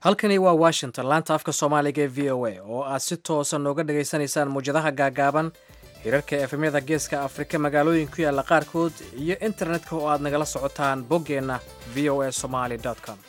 halkani waa washington laanta afka soomaaliga ee v o a oo aad si toosa nooga dhagaysanaysaan muwjadaha gaagaaban hirarka efemyada geeska afrika magaalooyin ku yaalla qaarkood iyo internetka oo aad nagala socotaan boggeenna v o a somaly com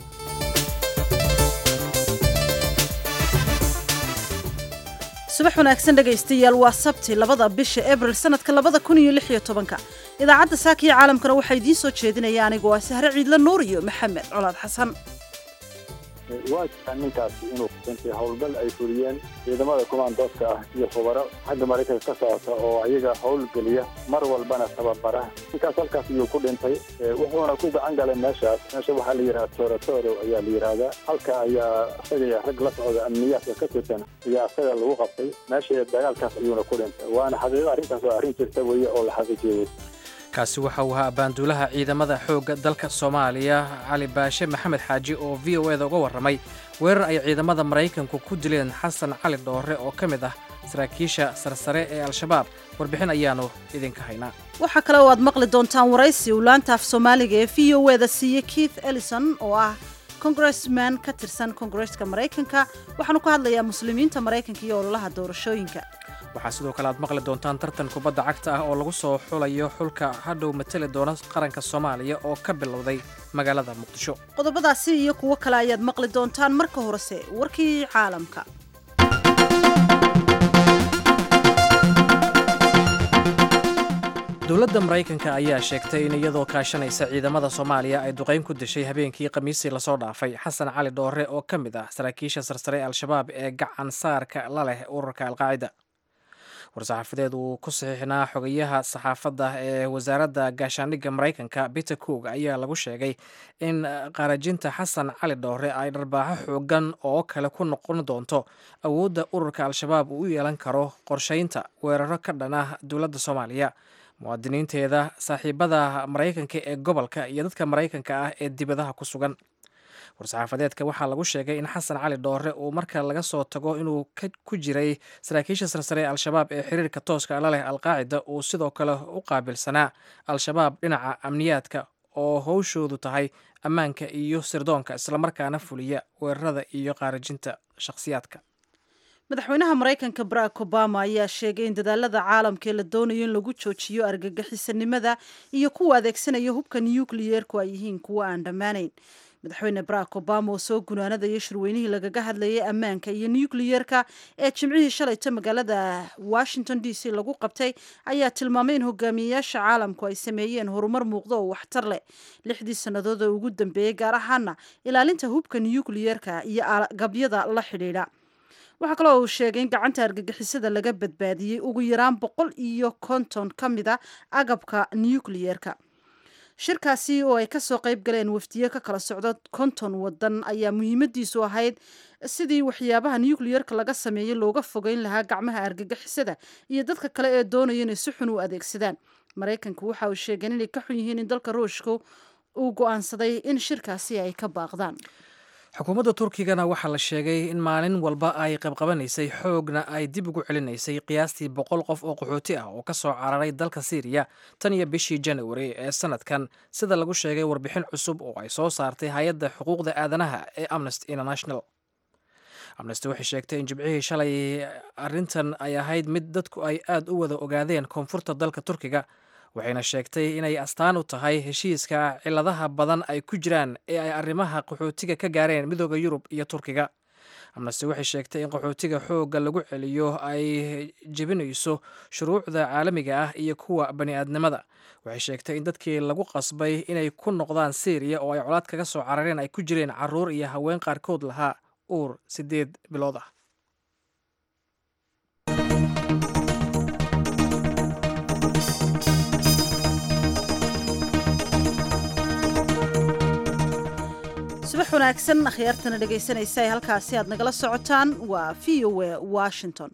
subax wanaagsan dhegaystayaal waa sabti labada bisha abril sanadka labada kun iyo lix iyo tobanka idaacadda saaka iyo caalamkana waxaa idiin soo jeedinaya anigoo ah sahre ciidla nuur iyo maxamed colaad xasan waa jiraan ninkaasi inuu intay howlgal ay fuliyeen ciidamada kumaandooska ah iyo khubaro xagga maraykanka ka socota oo ayaga howlgeliya mar walbana tababara ninkaas halkaas ayuu ku dhintay wuxuuna ku gacan galay meeshaas meesha waxaa la yidhaha toratoro ayaa la yidhaahdaa halka ayaa isaga rag la socda amniyaadka ka tirsan ayaa isaga lagu qabtay meesha dagaalkaas ayuuna ku dhintay waana xaqiiqo arrintaas oo arrin jirta weeye oo la xaqiijiyey kaasi waxa uu ahaa abaanduulaha ciidamada xoogga dalka soomaaliya cali baashe maxamed xaaji oo v o eda uga warramay weerar ay ciidamada maraykanku ku dileen xasan cali dhoore oo ka mid ah saraakiisha sarsare ee al-shabaab warbixin ayaannu idinka haynaa waxaa kale oo aad maqli doontaan waraysi uu laanta af soomaaliga ee v o eda siiyey keith ellison oo ah congressman ka tirsan kongareska maraykanka waxaanu ka hadlayaa muslimiinta maraykanka iyo ololaha doorashooyinka waxaa sidoo kale aad maqli doontaan tartan kubadda cagta ah oo lagu soo xulayo xulka hadhow matali doona qaranka soomaaliya oo ka bilowday magaalada muqdisho qodobadaasi iyo kuwo kale ayaad maqli doontaan marka horese warkii caalamka dowladda maraykanka ayaa sheegtay in iyadoo kaashanaysa ciidamada soomaaliya ay duqayn ku dishay habeenkii khamiisii lasoo dhaafay xasan cali dhoore oo ka mid ah saraakiisha sarsare ee al-shabaab ee gacan saarka la leh ururka alqaacida war-saxaafadeed uu ku saxiixnaa xogayaha saxaafadda ee wasaaradda gaashaandhigga maraykanka peter coog ayaa lagu sheegay in qarajinta xasan cali dhoore ay dharbaaxo xoogan oo kale ku noqon doonto awoodda ururka al-shabaab uu u yeelan karo qorshaynta weeraro ka dhan ah dowladda soomaaliya muwaadiniinteeda saaxiibada maraykanka ee gobolka iyo dadka maraykanka ah ee dibadaha ku sugan war-saxaafadeedka waxaa lagu sheegay in xasan cali dhoore uu marka laga soo tago inuu ku jiray saraakiisha sarsare ee al-shabaab ee xiriirka tooska la leh alqaacida uu sidoo kale u qaabilsanaa al-shabaab dhinaca amniyaadka oo howshoodu tahay ammaanka iyo sirdoonka islamarkaana fuliya weerarada iyo qaarajinta shakhsiyaadka madaxweynaha maraykanka barack obama ayaa sheegay in dadaalada caalamka ee la doonayo in lagu joojiyo argagixisanimada iyo kuwa adeegsanaya hubka nucleyeerku ay yihiin kuwo aan dhammaanayn madaxweyne barack obama oo soo gunaanadaya shirweynihii lagaga hadlayay ammaanka iyo nucleyeerka ee jimcihii shalayto magaalada washington d c lagu qabtay ayaa tilmaamay in hogaamiyeyaasha caalamku ay sameeyeen horumar muuqdo oo waxtar leh lixdii sannadood ee ugu dambeeyey gaar ahaana ilaalinta hubka nucleyeerka iyo agabyada la xidhiidha waxaa kaloo uu sheegay in gacanta argagixisada laga badbaadiyey ugu yaraan boqol iyo konton ka mid a agabka nucleyeerka shirkaasi oo ay kasoo qayb galeen wafdiye ka kala socdo konton wadan ayaa muhiimadiisu ahayd sidii waxyaabaha nucleyeerka laga sameeyey looga fogeyn lahaa gacmaha argagixisada iyo dadka kale ee doonaya inay si xun u adeegsadaan maraykanku waxa uu sheegeen inay ka xun yihiin in dalka ruushka uu go-aansaday in shirkaasi ay ka baaqdaan xukuumadda turkigana waxaa la sheegay in maalin walba ay qabqabanaysay xoogna ay dib ugu celinaysay qiyaastii boqol qof oo qaxooti ah oo ka soo cararay dalka siiriya tan iyo bishii janawari ee sanadkan sida lagu sheegay warbixin cusub oo ay soo saartay hay-adda xuquuqda aadanaha ee amnesty international amnesty waxay sheegtay in jimcihii shalay arrintan ay ahayd mid dadku ay aad u wada ogaadeen koonfurta dalka turkiga waxayna sheegtay inay astaan u tahay heshiiska ciladaha badan ay ku jiraan ee ay arrimaha qaxootiga ka gaareen midooda yurub iyo turkiga amnesty waxay sheegtay in qaxootiga xoogga lagu celiyo ay jebinayso shuruucda caalamiga ah iyo kuwa bani-aadnimada waxay sheegtay in dadkii lagu qasbay inay ku noqdaan syriya oo ay colaad kaga soo carareen ay ku jireen caruur iyo haween qaarkood lahaa uur siddeed bilood ah subax wanaagsan akhyaartana dhegaysanaysa ee halkaasi aad nagala socotaan waa v o a washington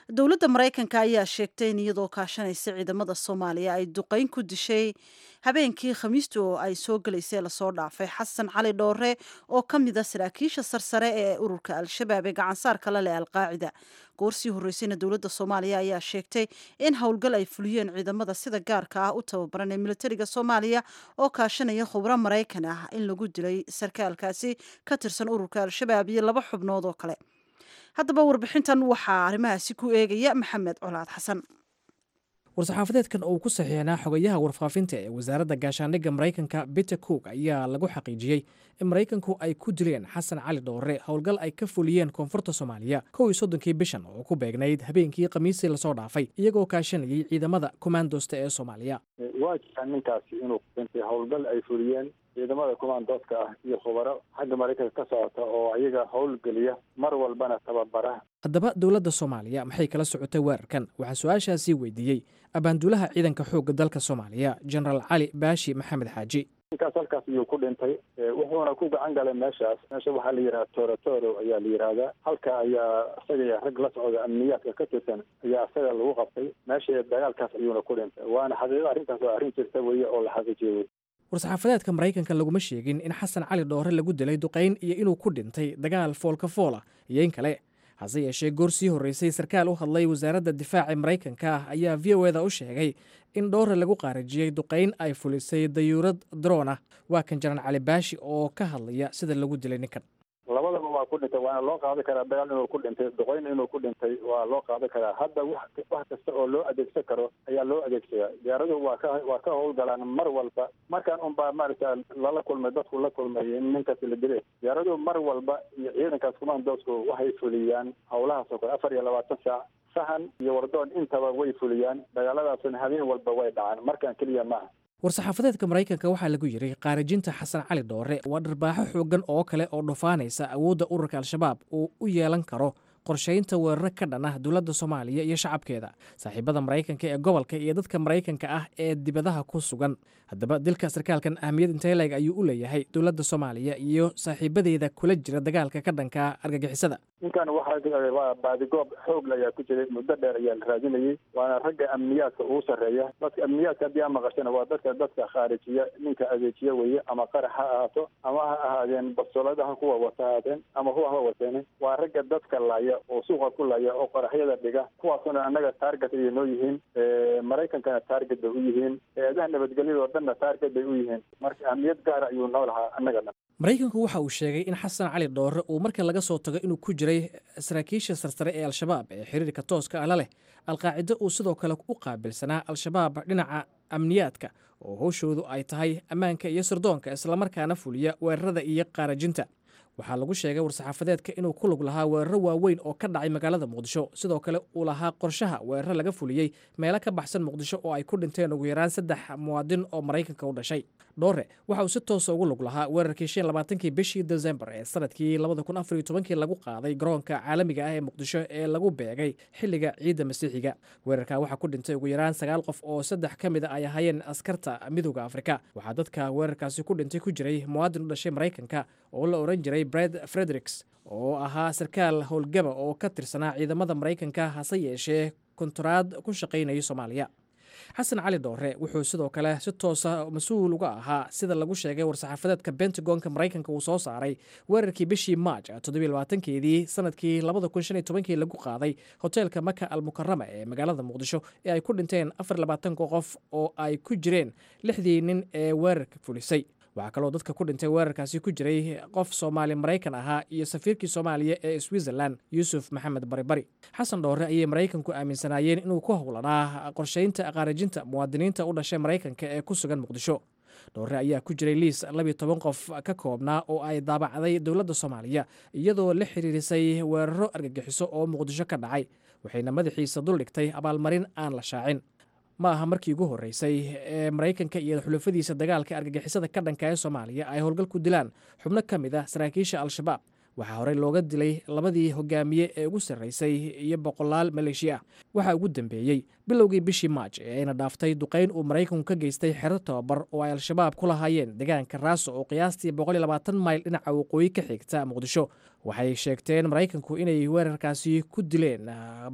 dowladda maraykanka ayaa sheegtay in iyadoo kaashanaysa ciidamada soomaaliya ay duqeyn ku dishay habeenkii khamiista oo ay soo gelaysay lasoo dhaafay xasan cali dhoore oo ka mid a saraakiisha sarsare ee ururka al-shabaab ee gacansaarka la leh alqaacida goorsii horreysayna dowladda soomaaliya ayaa sheegtay in howlgal ay fuliyeen ciidamada sida gaarka ah u tababaran ee militariga soomaaliya oo kaashanaya khubro maraykan ah in lagu dilay sarkaalkaasi ka tirsan ururka al-shabaab iyo laba xubnood oo kale haddaba warbixintan waxaa arrimahaasi ku eegaya maxamed colaad xasan war-saxaafadeedkan oo uu ku saxiixnaa xogayaha warfaafinta ee wasaaradda gaashaandhigga maraykanka peter cook ayaa lagu xaqiijiyey in maraykanku ay ku dileen xasan cali dhoore howlgal ay ka fuliyeen koonfurta soomaaliya kow iyo soddonkii bishan oo ku beegnayd habeenkii khamiisii lasoo dhaafay iyagoo kaashanayay ciidamada kommandosta ee soomaaliya waa jiraan ninkaasi inuu dhintay howlgal ay fuliyeen ciidamada kumaandooska ah iyo khubaro xagga maraykanka ka socota oo ayaga howlgeliya mar walbana tababara haddaba dowladda soomaaliya maxay kala socotay weerarkan waxaa su-aashaasii weydiiyey abaanduulaha ciidanka xoogga dalka soomaaliya genaraal cali baashi maxamed xaaji ninkaas halkaas ayuu ku dhintay wuxuuna ku gacan galay meeshaas meesha waxaa la yidhaha torotoro ayaa la yidhaahdaa halka ayaa isaga rag la socda amniyaadka ka tirsan ayaa isaga lagu qabtay meesha dagaalkaas ayuuna ku dhintay waana xaqiiqo arrintaas oo arrin jirta weye oo la xaqiijiyo wey war-saxaafadeedka maraykanka laguma sheegin in xasan cali dhoore lagu dilay duqayn iyo inuu ku dhintay dagaal foolka foola iyo in kale hase yeeshee goor sii horreysay sarkaal u hadlay wasaaradda difaaca maraykanka ah ayaa v o eda u sheegay in dhoore lagu qaarijiyey duqayn ay fulisay dayuurad droona waa kan jaran cali baashi oo ka hadlaya sida lagu dilay ninkan labadaba waa ku dhintay waana loo qaadan karaa dagaal inuu ku dhintay duqayn inuu ku dhintay waa loo qaadan karaa hadda wax wax kasta oo loo adeegsan karo ayaa loo adeegsadaa diyaaraduhu waa ka waa ka howlgalaan mar walba markaan unbaa maaragta lala kulmay dadku la kulmay in ninkaasi la dilay diyaaraduhu mar walba iyo ciidankaas kumaandoosku waxay fuliyaan howlahaas oo kale afar iyo labaatan saac sahan iyo wardoon intaba way fuliyaan dagaaladaasna habeen walba way dhacaan markaan keliya maaha war-saxaafadeedka maraykanka waxaa lagu yidhi qaarijinta xasan cali dhoore waa dharbaaxo xooggan oo kale oo dhufaanaysa awoodda ururka al-shabaab uu u yeelan karo qorshaynta weeraro ka dhan ah dowladda soomaaliya iyo shacabkeeda saaxiibada maraykanka ee gobolka iyo dadka maraykanka ah ee dibadaha ku sugan haddaba dilka sarkaalkan ahmiyad inteleg ayuu u leeyahay dowladda soomaaliya iyo saaxiibadeeda kula jira dagaalka ka dhanka argagixisada ninkan waxaa waa baadigoob xoogla ayaa ku jiray muddo dheer ayaa la raadinayay waana ragga amniyaadka ugu sarreeya dadka amniyaadka haddii aan maqashana waa dadka dadka khaarijiya ninka adeejiya weeye ama qarax ha ahaato ama ha ahaadeen bastooladaha kuwa wata ahaadeen ama kuwa ha wateen waa ragga dadka laaya oo suuqa ku laaya oo qaraxyada dhiga kuwaasuna annaga taarget ayay noo yihiin maraykankana taarget bay u yihiin eedaha nabadgelyada oo dhanna taarget bay u yihiin marka ahmiyad gaara ayuu noo lahaa annaga dhan maraykanku waxa uu sheegay in xasan cali dhoore uu marka laga soo tago inuu ku jiray saraakiisha sarsare ee al-shabaab ee xiriirka tooska ah la leh alqaacido uu sidoo kale u qaabilsanaa al-shabaab dhinaca amniyaadka oo howshoodu ay tahay ammaanka iyo sirdoonka islamarkaana fuliya weerarada iyo qaarajinta waxaa lagu sheegay war-saxaafadeedka inuu ku lug lahaa weeraro waaweyn oo ka dhacay magaalada muqdisho sidoo kale uu lahaa qorshaha weeraro laga fuliyey meelo ka baxsan muqdisho oo ay ku dhinteen ugu yaraan saddex muwaadin oo maraykanka u dhashay dhoore waxa uu si toosa ugu lug lahaa weerarkii shan labaatankii bishii desembar ee sanadkii labada kun afar iyo tobankii lagu qaaday garoonka caalamiga ah ee muqdisho ee lagu beegay xilliga ciidda masiixiga weerarka waxaa ku dhintay ugu yaraan sagaal qof oo saddex ka mid a ay ahaayeen askarta midooda afrika waxaa dadka weerarkaasi ku dhintay ku jiray muwaadin u dhashay maraykanka oo la oran jiray bred fredericks oo ahaa sarkaal howlgaba oo ka tirsanaa ciidamada maraykanka hase yeeshee kontaraad ku shaqaynaya soomaaliya xasan cali dhoore wuxuu sidoo kale si toosa mas-uul uga ahaa sida lagu sheegay war-saxaafadeedka bentagonka maraykanka uu soo saaray weerarkii bishii maaj toddobylabaatankeedii sanadkii labada kun shan iyo tobankii lagu qaaday hoteelka maka almukarama ee magaalada muqdisho ee ay ku dhinteen afar labaatanka qof oo ay ku jireen lixdii nin ee weerarka fulisay waxaa kaloo dadka ku dhintay weerarkaasi ku jiray qof soomaali maraykan ahaa iyo safiirkii soomaaliya ee switzerland yuusuf maxamed baribari xasan dhoore ayay maraykanku aaminsanaayeen inuu ku howlanaa qorshaynta qaarajinta muwaadiniinta u dhashay maraykanka ee ku sugan muqdisho dhoore ayaa ku jiray liis labiyo toban qof ka koobnaa oo ay daabacday dowladda soomaaliya iyadoo la xiriirisay weeraro argagixiso oo muqdisho ka dhacay waxayna madaxiisa duldhigtay abaalmarin aan la shaacin ma aha markii ugu horreysay ee maraykanka iyo xulafadiisa dagaalka argagixisada ka dhanka ee soomaaliya ay howlgal ku dilaan xubno ka mid ah saraakiisha al-shabaab waxaa horey looga dilay labadii hogaamiye ee ugu sarreysay iyo boqolaal maleeshiya ah waxaa ugu dambeeyey bilowgii bishii maaj ee ayna dhaaftay duqayn uu maraykanku ka geystay xero tababar oo ay al-shabaab ku lahaayeen deegaanka raaso oo qiyaastii mayl dhinaca waqooyi ka xigta muqdisho waxay sheegteen maraykanku inay weerarkaasi ku dileen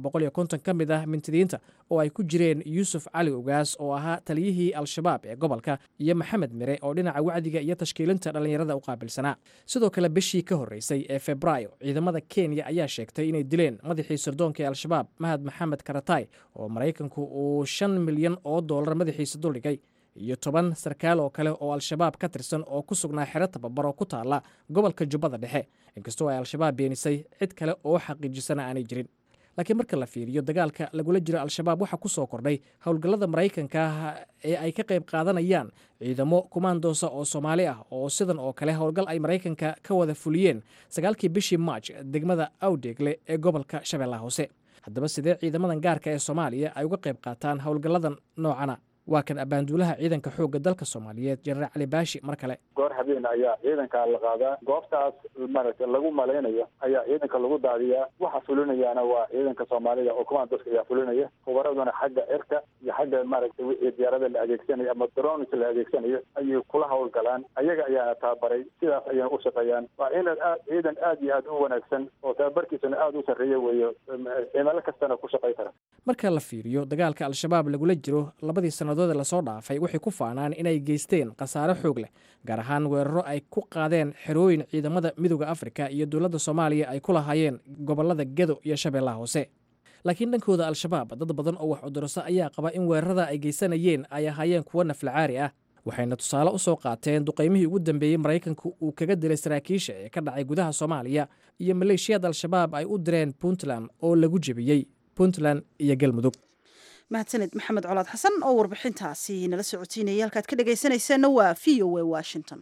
ka mid ah mintidiinta oo ay ku jireen yuusuf cali ugaas oo ahaa taliyihii al-shabaab ee gobolka iyo maxamed mire oo dhinaca wacdiga iyo tashkiilinta dhallinyarada u qaabilsanaa sidoo kale bishii ka horreysay ee febraayo ciidamada kenya ayaa sheegtay inay dileen madaxii sirdoonka ee al-shabaab mahad maxamed karatay oo maraykanku uu shan milyan oo dollar madaxiisa duldhigay iyo toban sarkaal oo kale oo al-shabaab ka tirsan oo ku sugnaa xero tababar oo ku taala gobolka jubbada dhexe inkastoo ay al-shabaab beenisay cid kale oo xaqiijisana aanay jirin laakiin marka la fiiriyo dagaalka lagula jiro al-shabaab waxaa ku soo kordhay howlgallada maraykanka ee ay ka qayb qaadanayaan ciidamo kumaandoosa oo soomaali ah oo sidan oo kale howlgal ay maraykanka ka wada fuliyeen sagaalkii bishii maaj degmada awdeegle ee gobolka shabeellaha hoose haddaba sidee ciidamadan gaarka ee soomaaliya ay uga qayb qaataan howlgalladan noocana waa kan abbaanduulaha ciidanka xoogga dalka soomaaliyeed jenaraal cali baashi mar kale goor habeen ayaa ciidanka la qaadaa goobtaas maaragtay lagu malaynayo ayaa ciidanka lagu daadiyaa waxa fulinayaana waa ciidanka soomaalida oo commandoska ayaa fulinaya hubaraduna xagga cirka iyo xagga maaragtay wixii diyaarada la adeegsanayo ama drones la adeegsanayo ayay kula howlgalaan ayaga ayaana tababaray sidaas ayayna u shaqeeyaan waa ciidan aad ciidan aad iyo aad u wanaagsan oo tababarkiisuna aada u sarreeya weeyo cimilo kastana ku shaqay kara marka la fiiriyo dagaalka al-shabaab lagula jiro labadii sannadood ee lasoo dhaafay waxay ku faanaan inay geysteen khasaare xoog leh gaar ahaan weeraro ay ku qaadeen xerooyin ciidamada midooda afrika iyo dowladda soomaaliya ay ku lahaayeen gobollada gedo iyo shabeellaha hoose laakiin dhankooda al-shabaab dad badan oo wax cudurso ayaa qaba in weerarada ay geysanayeen ay ahaayeen kuwo naflacaari ah waxayna tusaale u soo qaateen duqaymihii ugu dambeeyey maraykanka uu kaga dilay saraakiisha ee ka dhacay gudaha soomaaliya iyo maleeshiyad al-shabaab ay u direen puntland oo lagu jebiyey puntland iyo galmudug mahadsaned maxamed colaad xasan oo warbixintaasi nala socotiinaya halkaad ka dhegaysanaysaanna waa v o a washington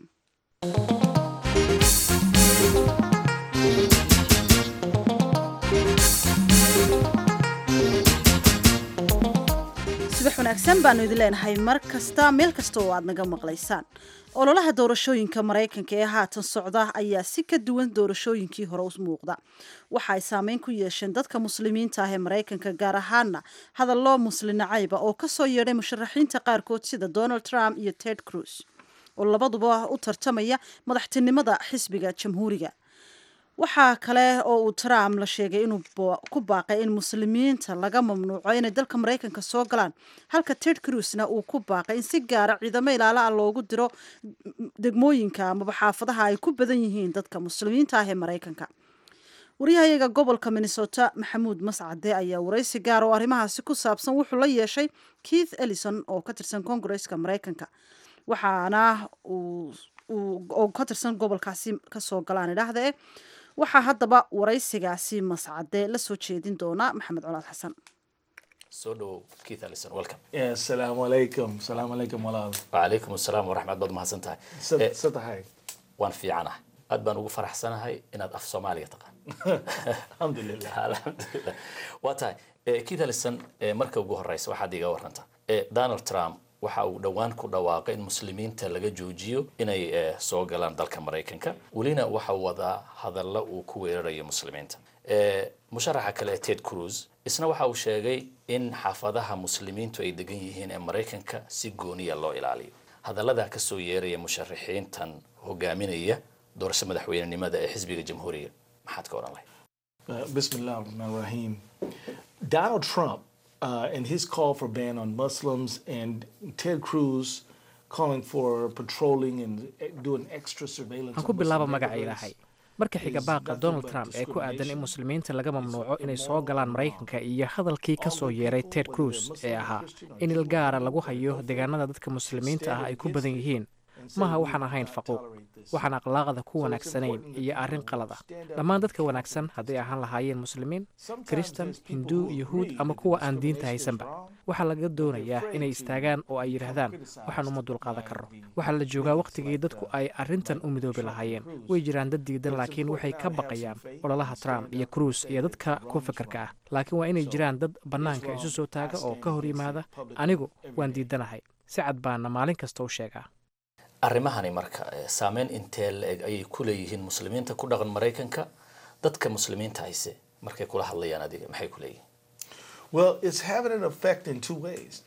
subax wanaagsan baanu idin leenahay mar kasta meel kasta oo aad naga maqlaysaan ololaha doorashooyinka maraykanka ee haatan socda ayaa si ka duwan doorashooyinkii hore u muuqda waxa ay saameyn ku yeesheen dadka muslimiinta ah ee maraykanka gaar ahaana hadallo muslin nacayba oo kasoo yeedhay musharaxiinta qaarkood sida donald trump iyo ted cruz oo labaduba u tartamaya madaxtinimada xisbiga jamhuuriga waxaa kale oo uu trump la sheegay inuu ku baaqay in muslimiinta laga mamnuuco inay dalka maraykanka soo galaan halka ted cruzna uu ku baaqay in si gaara ciidamo ilaala ah loogu diro degmooyinka amaba xaafadaha ay ku badan yihiin dadka muslimiinta ah ee maraykanka waryahayaga gobolka minnesota maxamuud mascade ayaa waraysi gaar oo arrimahaasi ku saabsan wuxuu la yeeshay keith ellison oo ka tirsan koongareska maraykanka waxaana oo ka tirsan gobolkaasi kasoo galaan idhaahdae waxaa haddaba waraysigaasi mascade la soo jeedin doona maxamed colaad xasan soo dhowow keith allison welcome asalaamu calaykum salaamu calaykum walaal wacalaykum asalaam waraxmat baad mahadsan tahay Eh, sa tahay waan fiicanahay aad baan ugu faraxsanahay inaad af soomaaliga taqaan alxamdulilah alxamdulilah waa tahay Eh, keith allison eh, marka ugu horeysa waxaad iga waranta Eh, donald trump waxa uu dhowaan ku dhawaaqay in muslimiinta laga joojiyo inay eh, soo galaan dalka maraykanka welina waxa uu wadaa hadalla uu ku weerarayo muslimiinta Eh, musharaxa kale ee ted cruz isna waxa uu sheegay in xaafadaha muslimiintu ay degan yihiin ee maraykanka si gooniya loo ilaaliyo hadallada ka soo yeeraya musharaxiintan hogaaminaya doorasho madaxweynenimada ee xisbiga jamhuuriga maxaad ka odhan lahayd Uh, Bismillah ar-Rahman ar-Rahim. Donald Trump uh, and his call for ban on Muslims and Ted Cruz calling for patrolling and uh, doing extra surveillance. waxaan ku of bilaaba Muslim magaca neighborhoods. ilaahay marka xiga baaqa donald trump ee ku aadan in muslimiinta laga mamnuuco inay soo galaan maraykanka iyo hadalkii ka soo yeeray ted cruz ee ahaa in il gaara lagu hayo deegaanada dadka muslimiinta ah ay ku badan yihiin maha waxaan ahayn faquuq waxaan akhlaaqda ku wanaagsanayn iyo arrin qalad ah dhammaan dadka wanaagsan hadday ahaan lahaayeen muslimiin kristan hinduu yuhuud ama kuwa aan diinta haysanba waxaa laga doonayaa inay istaagaan oo ay yidhaahdaan waxaan uma dulqaadan karno waxaa la joogaa wakhtigii dadku ay arrintan u midoobi lahaayeen way jiraan dad diidan laakiin waxay ka baqayaan ololaha trump iyo cruise iyo dadka ku fikirka ah laakiin waa inay jiraan dad bannaanka isu soo taaga oo ka hor yimaada anigu waan diidanahay si cad baana maalin kasta u sheegaa arrimahani marka eh, saameyn intee la-eg ayay ku leeyihiin muslimiinta ku dhaqan maraykanka dadka muslimiinta hayse markay kula hadlayaan adiga maxay ku leeyihiin Well, it's having an effect in two ways.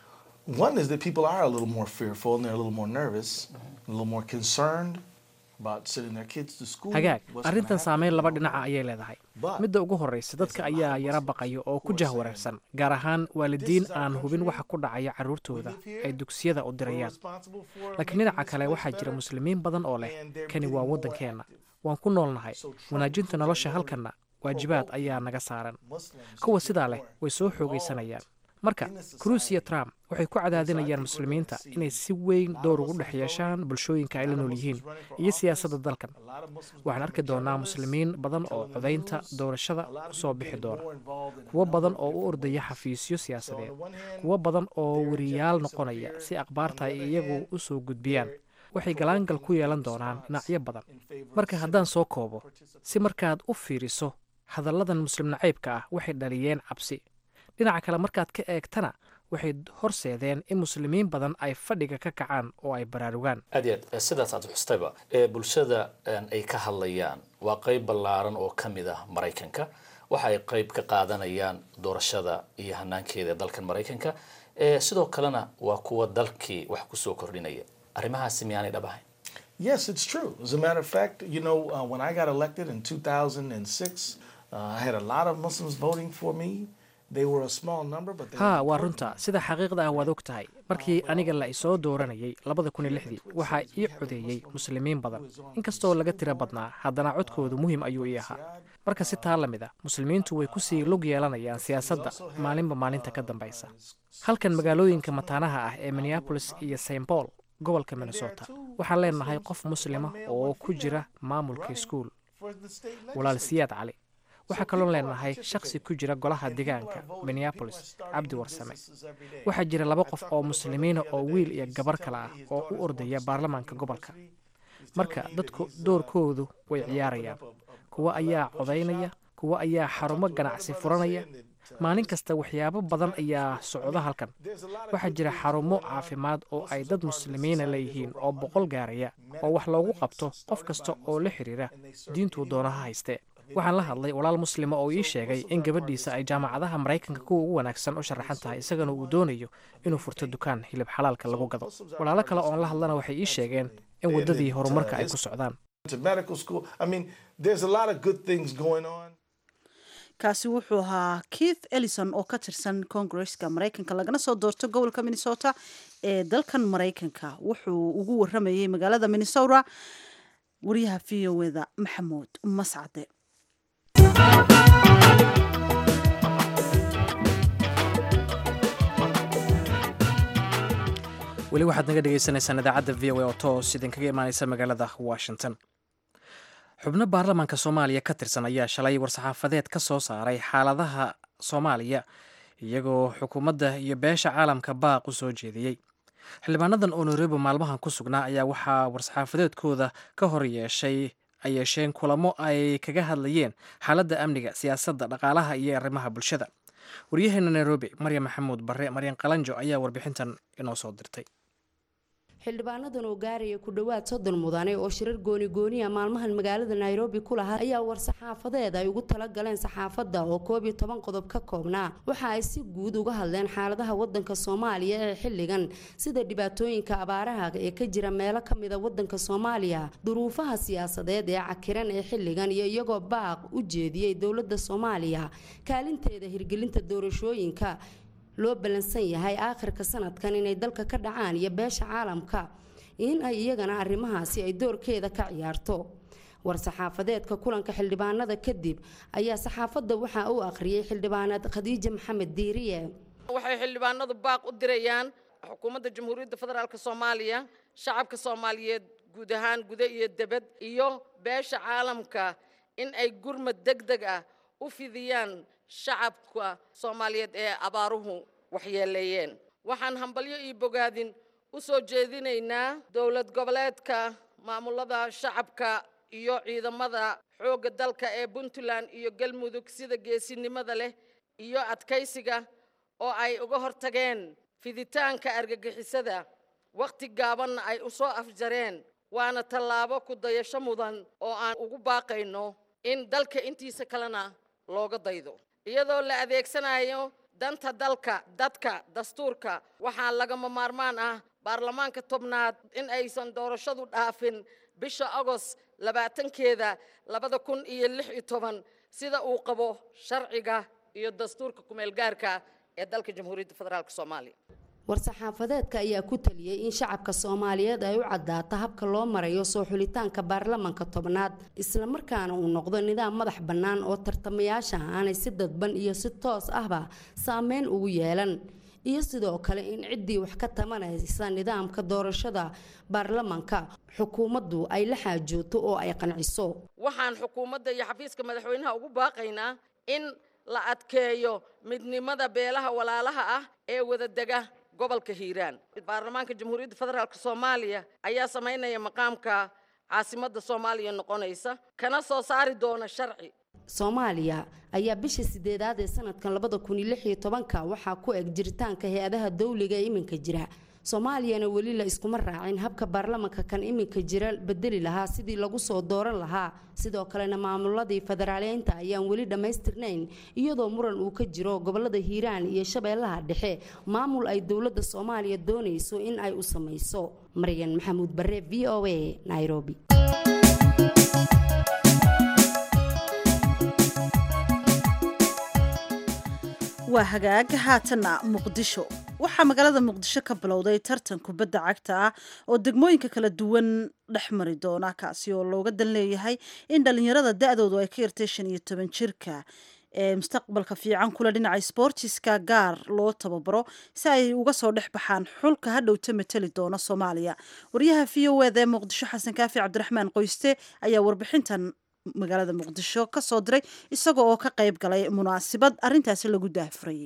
One is that people are a little more fearful and they're a little more nervous, a little more concerned about sending their kids to school. hagaag what's gonna arrintan happen. saameyn laba dhinaca ayay leedahay But midda ugu horraysa dadka ayaa yara baqaya oo ku jahwareersan gaar ahaan waalidiin aan hubin waxa ku dhacaya carruurtooda ay dugsiyada u we're dirayaan responsible for laakiin making dhinaca these kale schools waxaa jira better. muslimiin badan oo leh kani waa waddankeenna waan ku noolnahay wanaajinta nolosha halkanna waajibaad ayaa naga saaran Muslims kuwa to sidaa do leh more. way soo xoogaysanayaan marka cruise iyo trump waxay ku cadaadinayaan muslimiinta inay si weyn door ugu dhex yeeshaan bulshooyinka ay la nool yihiin iyo siyaasadda dalkan A lot of Muslims waxaan arki doonaa muslimiin badan oo codaynta doorashada u soo bixi doona kuwo badan oo u ordaya xafiisyo siyaasadeed kuwo badan oo weriyaal noqonaya si akhbaarta ay iyagu u soo gudbiyaan waxay galaangal ku yeelan doonaan dhinacyo badan marka haddaan soo koobo si markaad u fiiriso hadalladan muslim nacaybka ah waxay dhaliyeen cabsi dhinaca kale markaad ka eegtana waxay horseedeen in muslimiin badan ay fadhiga ka kacaan oo ay baraarugaan aad iyo aad sidaas aad xustayba ee bulshada een, ay ka hadlayaan waa qayb ballaaran oo ka mid ah maraykanka waxa ay qayb ka qaadanayaan doorashada iyo hanaankeeda dalkan maraykanka ee sidoo kalena waa kuwa dalkii wax kusoo kordhinaya arrimahaasi miyaanay dhab ahayn Yes, it's true. As a matter of fact, you know, uh, when I got elected in 2006, uh, I had a lot of Muslims voting for me. They were a small number, but they haa were waa important. runta sida xaqiiqda ah waad og tahay markii aniga la isoo dooranayay labada kun iyo lixdii waxaa ii codeeyey muslimiin badan inkastoo laga tiro badnaa haddana codkoodu muhiim ayuu ii ahaa marka si taa la mid ah muslimiintu way kusii lug yeelanayaan siyaasadda maalinba maalinta ka dambaysa halkan magaalooyinka mataanaha ah ee minneapolis iyo st paul gobolka minnesota waxaan leenahay qof muslima oo ku jira maamulka iskuul For the state walaal legislature. siyaad cali waxaa kaloo leenahay shakhsi ku jira golaha deegaanka minneapolis cabdi warsame waxaa jira laba qof oo muslimiina oo wiil iyo gabar kale ah oo u ordaya baarlamaanka gobolka marka dadku doorkoodu way ciyaarayaan kuwa ayaa codaynaya kuwa ayaa xarumo ganacsi furanaya maalin kasta waxyaabo badan ayaa socda halkan waxaa jira xarumo caafimaad oo ay dad muslimiina leeyihiin oo boqol gaaraya oo wax loogu qabto qof kasta oo la xiriira diintuu doonaha haystee waxaan la hadlay walaal muslima oo ii sheegay in gabadhiisa ay jaamacadaha maraykanka kuwa ugu wanaagsan u sharaxan tahay isagana uu doonayo inuu furto dukaan hilib xalaalka lagu gado walaalo kale oon la hadlana waxay ii sheegeen in waddadii horumarka ay ku socdaan To medical school. I mean, there's a lot of good things going on. kaasi wuxuu ahaa keith ellison oo ka tirsan koongareska maraykanka lagana soo doorto gobolka minnesota ee dalkan maraykanka wuxuu ugu waramayey magaalada minnesota wariyaha v o eda maxamuud mascade weli waxaad naga dhegeysaneysaan idaacadda v o a oo toos idinkaga imaaneysa magaalada washington xubno baarlamaanka soomaaliya ka tirsan ayaa shalay war-saxaafadeed ka soo saaray xaaladaha soomaaliya iyagoo xukuumadda iyo beesha caalamka baaq u soo jeediyey xildhibaanadan oo nairobi maalmahan ku sugnaa ayaa waxaa war-saxaafadeedkooda ka hor yeeshay ay yeesheen kulamo ay kaga hadlayeen xaaladda amniga siyaasadda dhaqaalaha iyo arrimaha bulshada waryaheena nairobi maryam maxamuud barre maryan qalanjo ayaa warbixintan inoo soo dirtay xildhibaanadan oo gaaraya ku dhowaad soddon mudane oo shirar gooni gooniya maalmahan magaalada nairobi ku lahaa ayaa war-saxaafadeed ay ugu talagaleen saxaafadda oo koob iyo toban qodob ka koobnaa waxa ay si guud uga hadleen xaaladaha wadanka soomaaliya ee xilligan sida dhibaatooyinka abaaraha ee ka jira meelo kamida wadanka soomaaliya duruufaha siyaasadeed ee cakiran ee xilligan iyo iyagoo baaq u jeediyey dowladda soomaaliya kaalinteeda hirgelinta doorashooyinka loo ballansan yahay aakhirka sanadkan inay dalka ka dhacaan iyo beesha caalamka in ay iyagana arrimahaasi ay doorkeeda ka ciyaarto war-saxaafadeedka kulanka xildhibaanada kadib ayaa saxaafadda waxaa u akhriyay xildhibaaneed khadiija maxamed diiriye waxay xildhibaanadu baaq u dirayaan xukuumadda jamhuuriyadda federaalk soomaaliya shacabka soomaaliyeed guud ahaan guda iyo debad iyo beesha caalamka in ay gurmad deg deg ah u fidiyaan shacabka soomaaliyeed ee abaaruhu waxyeeleeyeen waxaan hambalyo iyo bogaadin u soo jeedinaynaa dowlad goboleedka maamulada shacabka iyo ciidamada xoogga dalka ee puntland iyo galmudug sida geesinimada leh iyo adkaysiga oo ay uga hortageen fiditaanka argagixisada wakhti gaabanna ay u soo afjareen waana tallaabo ku dayasho mudan oo aan ugu baaqayno in dalka intiisa kalena looga daydo iyadoo la adeegsanayo danta dalka dadka dastuurka waxaa lagama maarmaan ah baarlamaanka tobnaad in aysan doorashadu dhaafin bisha agost labaatankeeda labada kun iyo lix iyo toban sida uu qabo sharciga iyo dastuurka kumeelgaarka ee dalka jamhuuriyadda federaalk soomaaliya war-saxaafadeedka ayaa ku taliyey in shacabka soomaaliyeed ay u cadaato habka loo marayo soo xulitaanka baarlamanka tobnaad islamarkaana uu noqdo nidaam madax bannaan oo tartamayaasha aanay si dadban iyo si toos ahba saameyn ugu yeelan iyo sidoo kale in ciddii wax ka tamanaysa nidaamka doorashada baarlamanka xukuumaddu ay la xaajooto oo ay qanciso waxaan xukuumadda iyo xafiiska madaxweynaha ugu baaqaynaa in la adkeeyo midnimada beelaha walaalaha ah ee wadadega gobolka hiiraan baarlamaanka jamhuuriyadda federaalk soomaaliya ayaa samaynaya maqaamka caasimadda soomaaliya noqonaysa kana soo saari doona sharci soomaaliya ayaa bisha sideedaad ee sanadkan labada kun iyo lix iyo tobanka waxaa ku eg jiritaanka hay-adaha dawliga ee iminka jira soomaaliyana weli la iskuma raacin habka baarlamanka kan iminka jira bedeli lahaa sidii lagu soo dooran lahaa sidoo kalena maamuladii federaaleynta ayaan weli dhammaystirnayn iyadoo muran uu ka jiro gobolada hiiraan iyo shabeellaha dhexe maamul ay dowladda soomaaliya doonayso in ay u samayso maryan maxamuud bare v o a nairobi waa hagaag haatanna muqdisho waxaa magaalada muqdisho ka bilowday tartan kubadda cagta ah oo degmooyinka kala duwan dhex mari doona kaasi oo looga dan leeyahay in dhallinyarada da-doodu ay ka yartay shan iyo toban jirka ee mustaqbalka fiican kule dhinaca sbortiska gaar loo tababaro si ay uga soo dhex baxaan xulka hadhowta mateli doona soomaaliya waryaha v o eda ee muqdisho xasan kaafi cabdiraxmaan qoyste ayaa warbixintan magaalada muqdisho ka soo diray isagoo oo ka qayb galay munaasabad arrintaasi lagu daahfurayay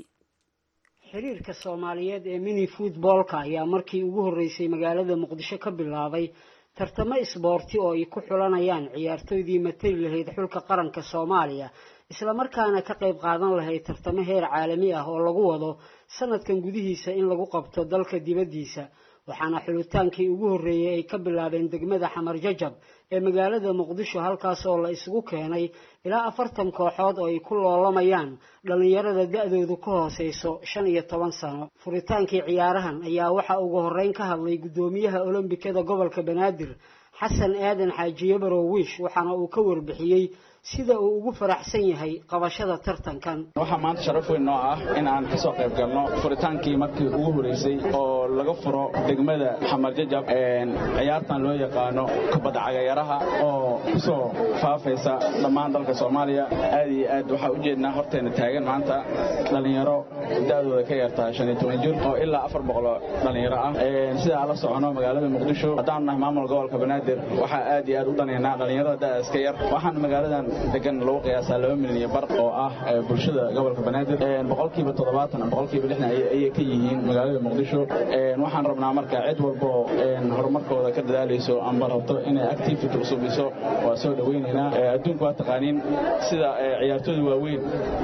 xiriirka soomaaliyeed ee mini futboolka ayaa markii ugu horreysay magaalada muqdisho ka bilaabay tartamo isboorti oo ay ku xulanayaan ciyaartooydii matali lahayd xulka qaranka soomaaliya islamarkaana ka qayb qaadan lahayd tartamo heer caalami ah oo lagu wado sanadkan gudihiisa in lagu qabto dalka dibaddiisa waxaana xulitaankii ugu horreeyey ay ka bilaabeen degmada xamar jajab ee magaalada muqdisho halkaas oo la isugu keenay ilaa afartan kooxood oo ay ku loolamayaan dhallinyarada da-doodu ka hooseyso shan iyo toban sano furitaankii ciyaarahan ayaa waxaa ugu horreyn ka hadlay guddoomiyaha olombikada gobolka banaadir xasan aadan xaajiye barowiish waxaana uu ka warbixiyey sida uu ugu faraxsan yahay qabashada tartankan waxaa maanta sharaf weyn noo ah in aan kasoo qayb galno furitaankii markii ugu horeysay oo laga furo degmada xamar jajab ciyaartan loo yaqaano kubadda cagayaraha oo kusoo faafaysa dhammaan dalka soomaaliya aad iyo aad waxaa ujeednaa horteena taagan maanta dhallinyaro da-dooda ka yartaa shan iyo toban jir oo ilaa afar boqoloo dhallinyaro ah sidaa la socono magaalada muqdisho haddaan nahay maamul gobolka banaadir waxaa aad iyo aad u dhanaynaa dhallinyarada da-daas ka yar waxaan magaaladan degan lagu qiyaasaa laba milyan iyo bar oo ah bulshada gobolka banaadir boqolkiiba toddobaatan boqolkiiba lixdan ayay ka yihiin magaalada muqdisho waxaan rabnaa marka cid walbo horumarkooda ka dadaalayso amba rabto inay activity usubiso waa soo dhaweynaynaa adduunku waa taqaaniin sida ciyaartooda waaweyn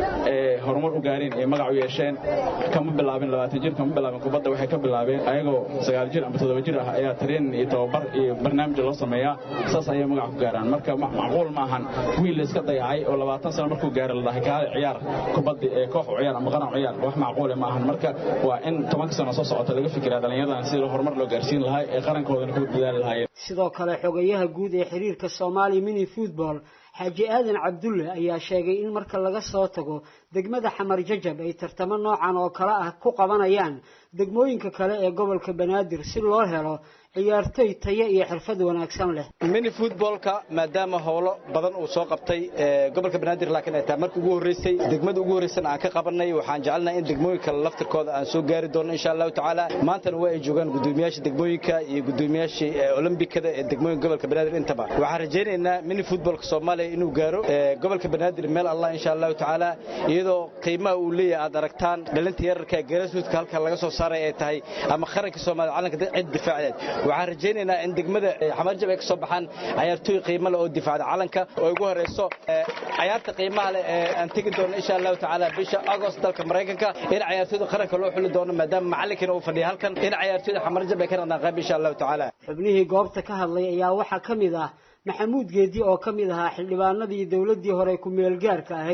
ee horumar u gaareen ee magac u yeesheen kama bilaabin labaatan jir kama bilaabin kubadda waxay ka bilaabeen ayagoo sagaal jir amba toddoba jir ah ayaa tareen iyo tababar iyo barnaamij loo sameeyaa saas ayay magac ku gaaraan marka macquul ma ahan wiil la iska dayacay oo labaatan sano markuu gaaro la dhahay kaale ciyaar kubadda ee koox u ciyaar ama qaran u ciyaar wax macquule ma ahan marka waa in tobanka sano soo socota laga fikiraa dhallinyaradan sidii horumar loo gaarsiin lahaa ee qarankoodana ku dadaali lahaayeen sidoo kale xogayaha guud ee xiriirka soomaaliya mini football xaaji aadan cabdulle ayaa sheegay in marka laga soo tago degmada xamar jajab ay tartamo noocan oo kale ah ku qabanayaan degmooyinka kale ee gobolka banaadir si loo helo ciyaartoy tayo iyo xirfad wanaagsan leh mini footballka maadaama howlo badan uu soo qabtay gobolka banaadir laakiin ay tahay markii ugu horreysay degmada ugu horreysana aan ka qabanay waxaan jecelnahay in degmooyinka laftirkooda aan soo gaari doono insha allahu tacaala maantana waa ay joogaan guddoomiyaasha degmooyinka iyo guddoomiyaasha olombikada ee degmooyinka gobolka banaadir intaba waxaan rajaynaynaa mini footballka soomaaliya inuu gaaro gobolka banaadir meel allah insha allahu tacaala iyadoo qiimaha uu leeyahay aad aragtaan dhalinta yararka ee garasuudka halka laga soo saaray ay tahay ama qaranka soomaaliya calanka cid difaaceed waxaan rajaynaynaa in degmada xamarjab ay ka soo baxaan cayaartooy qiimo leh oo difaacda calanka oo ugu horeyso cayaarta qiimaha leh ee aan tegi doono insha allahu tacaala bisha agost dalka maraykanka in cayaartooyda qaranka loo xuli doono maadaama macallinkina uu fadhiya halkan in cayaartooyda xamarjab ay ka noqdaan qayb insha allahu tacaala xubnihii goobta ka hadlay ayaa waxaa ka mid ah maxamuud geedi oo ka mid ahaa xildhibaanadii dowladdii hore ku meelgaarka ahayd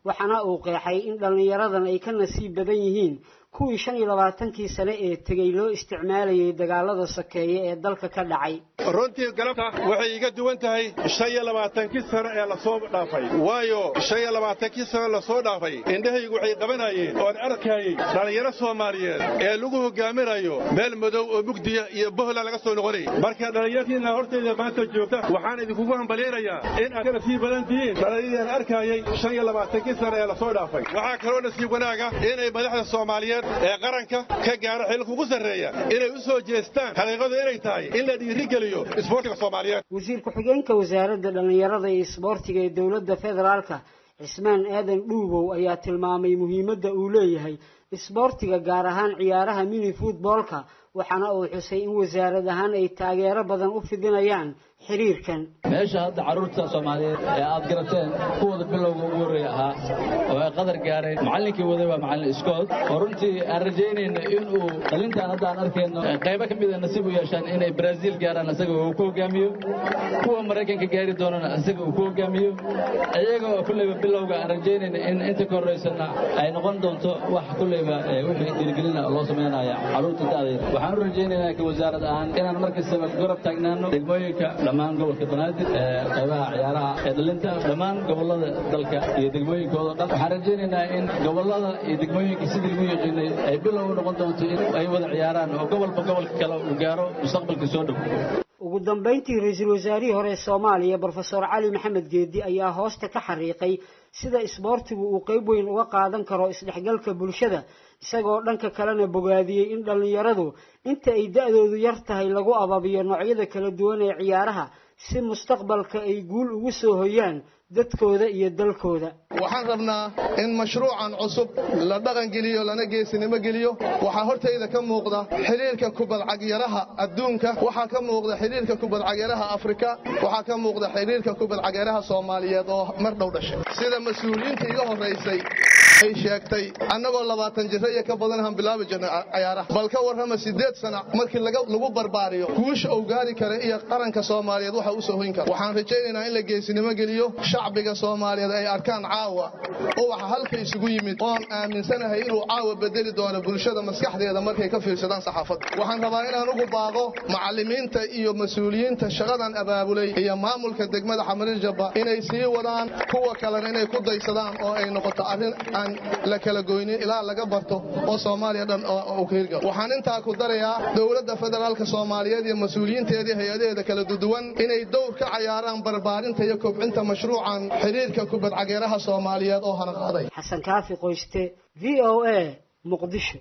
waxaana uu qeexay in dhallinyaradan ay ka nasiib badan yihiin kuwii shan iyo labaatankii sane ee tegey loo isticmaalayay dagaalada sokeeye ee dalka ka dhacay runtii galabta waxay iga duwan tahay shan iyo labaatankii sano ee lasoo dhaafay waayo shan iyo labaatankii sano lasoo dhaafay indhahaygu waxay qabanayeen oon arkayey dhallinyaro soomaaliyeed ee lagu hogaaminayo meel madow oo mugdiya iyo bohla laga soo noqonay marka dhallinyartiina hortayda maanta joogta waxaan idinkugu hambalyaynayaa in aad ka nasiib badan tihiin dhallinyaradiian arkayey shan iyo labaatankii sano ee lasoo dhaafay waxaa kaloo nasiib wanaaga inay madaxda soomaaliyeed ee qaranka ka gaara xilka ugu sarreeya inay u soo jeestaan xaqiiqadu inay tahay in la dhiirigeliyo isboortiga soomaaliyeed wasiir ku-xigeenka wasaaradda dhallinyarada iyo isboortiga ee dowladda federaalka cismaan aadan dhuubow ayaa tilmaamay muhiimadda uu leeyahay isboortiga gaar ahaan ciyaaraha mini futboolka waxaana uu xusay in wasaarad ahaan ay taageero badan u fidinayaan xiriirkan meesha hadda carruurta soomaaliyeed ee aad garateen kuwooda bilowga ugu horreeya ahaa oo ay qadar gaareen macallinkii waday waa macallin iskood oo runtii aan rajaynayno inuu dhalintaan hadda aan arkayno qaybo ka mida nasiib u yeeshaan inay baraaziil gaaraan isaga uu ku hogaamiyo kuwa maraykanka gaari doonana isaga uu ku hogaamiyo iyaga oo kulleyba bilowga aan rajaynayno in inta ka horraysana ay noqon doonto wax kulleyba wixii dhiirigelina loo samaynaya carruurta da'dayda waxaan u rajaynaynaa ka wasaarad ahaan inaan markastaba garab taagnaano degmooyinka dhammaan gobolka banaadir ee qaybaha ciyaaraha ee dhalinta dhammaan gobollada dalka iyo degmooyinkooda dhan waxaan rajaynaynaa in gobollada iyo degmooyinka sidii lagu yaqiinay ay bilow u noqon doonto in ay wada ciyaaraan oo gobolba gobolka kale uu gaaro mustaqbalka soo dhow ugu dambayntii ra-iisul wasaarihii hore ee soomaaliya brofesor cali maxamed geedi ayaa hoosta ka xariiqay sida isboortigu uu qayb weyn uga qaadan karo isdhexgalka bulshada isagoo dhanka kalena bogaadiyey in dhallinyaradu inta ay da-doodu yar tahay lagu ababiyo noocyada kala duwan ee ciyaaraha si mustaqbalka ay guul ugu soo hoyaan dadkooda iyo dalkooda waxaan rabnaa in mashruucan cusub la dhaqangeliyo lana geesinimo geliyo waxaa hortayda ka muuqda xiriirka kubadcagyaraha adduunka waxaa ka muuqda xiriirka kubadcagyaraha afrika waxaa ka muuqda xiriirka kubadcagyaraha soomaaliyeed oo mar dhow dhashay sida mas-uuliyiinta iga horaysay ay sheegtay annagoo labaatan jiro iyo ka badan aan bilaabi jirnay cayaaraha bal ka warrama siddeed sana markii lagu barbaariyo guusha uu gaari kara iyo qaranka soomaaliyeed waxa u soo hoyn kara waxaan rajaynaynaa in la geesinimo geliyo shacbiga soomaaliyeed ay arkaan caawa ubaxa halka isugu yimid oon aaminsanahay inuu caawa bedeli doono bulshada maskaxdeeda markay ka fiirsadaan saxaafadda waxaan rabaa inaan ugu baaqo macallimiinta iyo mas-uuliyiinta shaqadan abaabulay iyo maamulka degmada xamarijaba inay sii wadaan kuwa kalena inay ku daysadaan oo ay noqoto arrin aan la kala goynin ilaa laga barto oo soomaaliya dhan uu ka hirgalo waxaan intaa ku darayaa dowladda federaalka soomaaliyeed iyo mas-uuliyiinteedii hay-adaheeda kala duduwan inay dowr ka cayaaraan barbaarinta iyo kobcinta mashruucan xiriirka kubadcageeraha soomaaliyeed oo hana qaaday xasan kaafi qoyste v o a muqdisho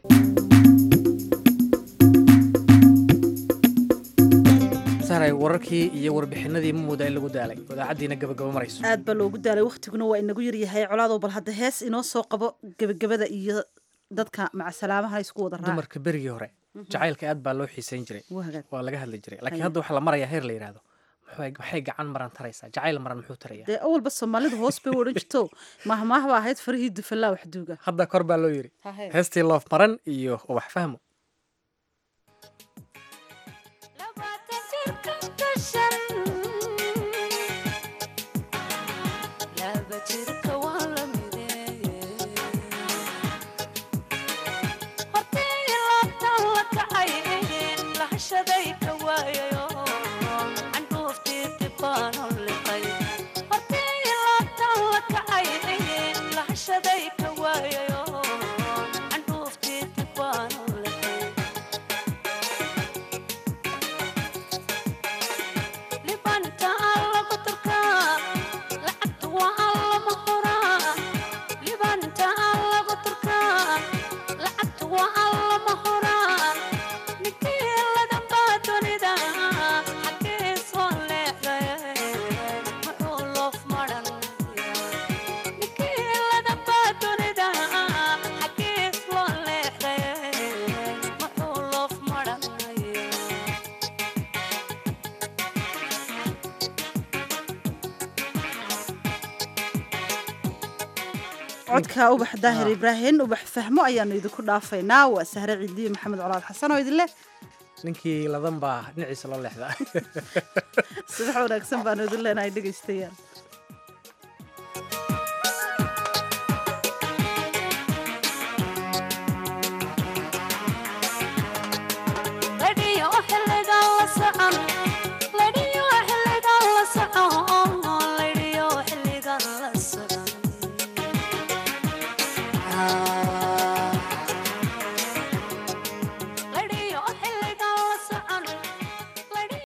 sahray wararkii iyo warbixinadii ma moodaa in lagu daalay idaacaddiina gabagabo marayso aad baa loogu daalay wakhtiguna waa inagu yaryahay colaadow bal hadda hees inoo soo qabo gebagabada iyo dadka macasalaamaha isku wada raac dumarka berigii hore jacaylka aad baa loo xiisayn jiray waa laga hadli jiray laakiin hadda waxaa la marayaa heer la yidhaahdo maxay gacan maran taraysaa jacayl maran muxuu taraya dee awalba soomaalidu hoos bay u odhan jirto mahmaah baa ahayd farihii dufallaa waxduuga hadda kor baa loo yidhi heestii loof maran iyo wax fahmo codka ubax daahir ibraahim ubax fahmo ayaanu idinku dhaafaynaa waa sahre ciidiye maxamed colaad xasan oo idin leh ninkii ladan baa dhinaciisa loo leexdaa subax wanaagsan baanu idin leenahay dhegaystayaal